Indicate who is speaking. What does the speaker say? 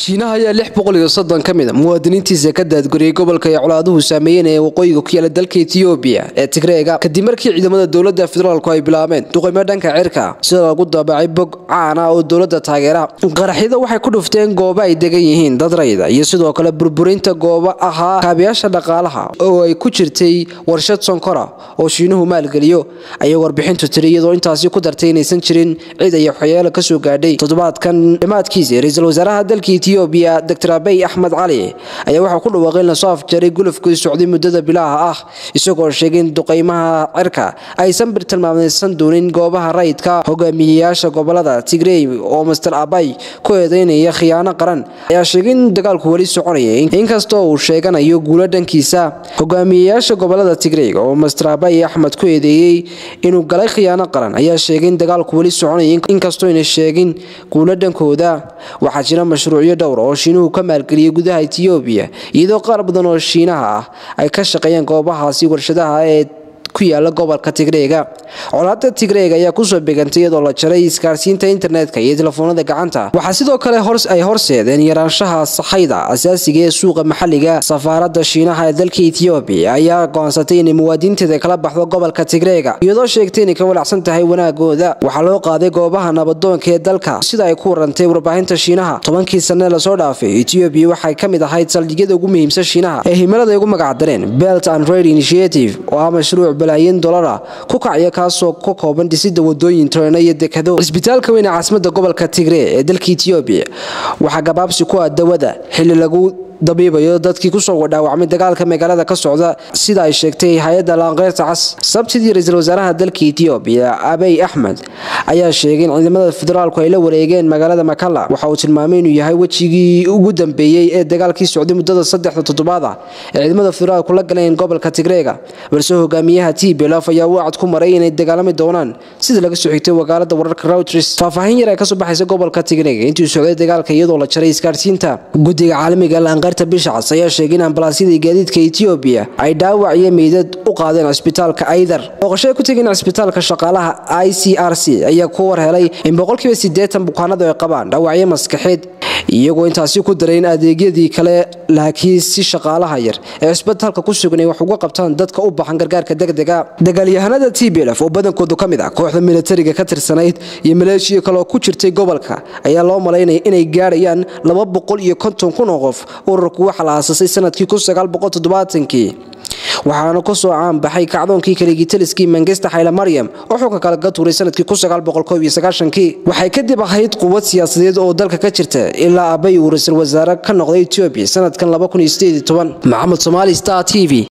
Speaker 1: shiinaha ayaa lix boqol iyo soddon ka mid a muwaadiniintiisa ka daadguriyey gobolka ay colaaduhu saameeyeen ee waqooyiga ku yaala dalka etiyoobiya ee tigreega kadib markii ciidamada dowladda federaalku ay bilaabeen duqaymo dhanka cirka sida lagu daabacay bog caana oo dowladda taageera qaraxyada waxay ku dhufteen goobo ay degan yihiin dad rayda iyo sidoo kale burburinta goobo ahaa kaabiyaasha dhaqaalaha oo ay ku jirtay warshad sonkora oo shiinuhu maalgeliyo ayay warbixintu tiri iyadoo intaasi ku dartay inaysan jirin cid ay waxyeelo kasoo gaadhay toddobaadkan dhammaadkiisa ra-iisul wasaaraha dalka etiyoobiya doctor abey axmed cali ayaa waxaa ku dhawaaqay in lasoo afjaray gulufkii socday muddada bilaaha ah isagoo sheegay in duqaymaha cirka aysan tilmaamaysan doonin goobaha rayidka hogaamiyeyaasha gobolada tigrey oo master abay ku eedeynaya khiyaano qaran ayaa sheegay in dagaalku weli soconaya inkastoo uu sheeganayo guulo dhankiisa hogaamiyeyaasha gobolada tigreyga oo master abay axmed ku eedeeyey inuu galay khiyaano qaran ayaa sheegay in dagaalku weli soconaya inkastoo ayna sheegin guulo dhankooda waxaa jira mashruucyo dhowr oo shiinuhu ka maalgeliyey gudaha etiyoobiya iyadoo qaar badan oo shiinaha ah ay ka shaqeeyeen goobahaasi warshadaha ee ku yaala gobolka tigreega colaada tigreega ayaa kusoo begantay iyadoo la jaray isgaarsiinta internetka iyo telefoonada gacanta waxaa sidoo kale ay horseedeen yaraanshaha saxayda asaasiga ee suuqa maxalliga safaaradda shiinaha ee dalka etiyoobiya ayaa go'aansatay inay muwaadiniinteeda kala baxdo gobolka tigreega iyadoo sheegtay inay ka walacsan tahay wanaagooda waxaa loo qaaday goobaha nabadoonka ee dalka sida ay ku warantay warbaahinta shiinaha tobankii sanne lasoo dhaafay etiyoobiya waxay ka mid ahayd saldhigyada ugu muhiimsan shiinaha ee himilada ay ugu magacdareen belt and raid initiative oo ah mashruuc balaayin dolara ku kacaya kaasoo ka kooban dhisida wadooyin treeno iyo dekado isbitaalka weyn ee caasimada gobolka tigree ee dalka etiyoobiya waxaa gabaabsi ku ah dawada xilli lagu dabiibayo dadkii kusoo dhaawacmay dagaalka magaalada ka socda sida ay sheegtay hay-adda laanqeyrta cas sabtidii ra-iisul wasaaraha dalka etiyoobiya abey axmed ayaa sheegay in ciidamada federaalku ay la wareegeen magaalada makala waxa uu tilmaamay inuu yahay wejigii ugu dambeeyey ee dagaalkii socday muddada saddexda toddobaad ah ee ciidamada federaalku la galeen gobolka tigreega balse hogaamiyaha t belof ayaa wacad ku maray inay dagaalami doonaan sida laga soo xigtay wakaalada wararka reuters faahfaahin yar ee kasoo baxaysa gobolka tigreega intii socday dagaalka iyadoo la jaray isgaarsiinta guddiga caalamiga laanqeyrta bishacas ayaa sheegay in ambalaasyadii gaadiidka etiyoobiya ay dhaawac iyo meydad u qaadeen cisbitaalka aydar booqashoay ku tegeen cisbitaalka shaqaalaha i c r c ayaa ku war helay in boqolkiiba siddeetan bukaanadu ay qabaan dhaawacyo maskaxeed iyagoo intaasi ku daray in adeegyadii kale laakiin si shaqaalaha yar ee cisbitaalka ku sugan ay wax uga qabtaan dadka u baxan gargaarka degdega dagaalyahanada t b lf oo badankoodu ka mid ah kooxda militariga ka tirsanayd iyo maleeshiya kaleoo ku jirtay gobolka ayaa loo malaynaya inay gaadhayaan laba boqol iyo konton kun oo qof ururku waxaa la aasasay sanadkii kii waxaana kusoo caanbaxay kacdoonkii kaligitaliskii mangesta xayle maryam oo xulka kale ka tuuray sanadkii kii waxay kadib ahayd quwad siyaasadeed oo dalka ka jirta ilaa abay uu ra-iisul wasaare ka noqday etoobiya sanadkan maxamed somaali star t v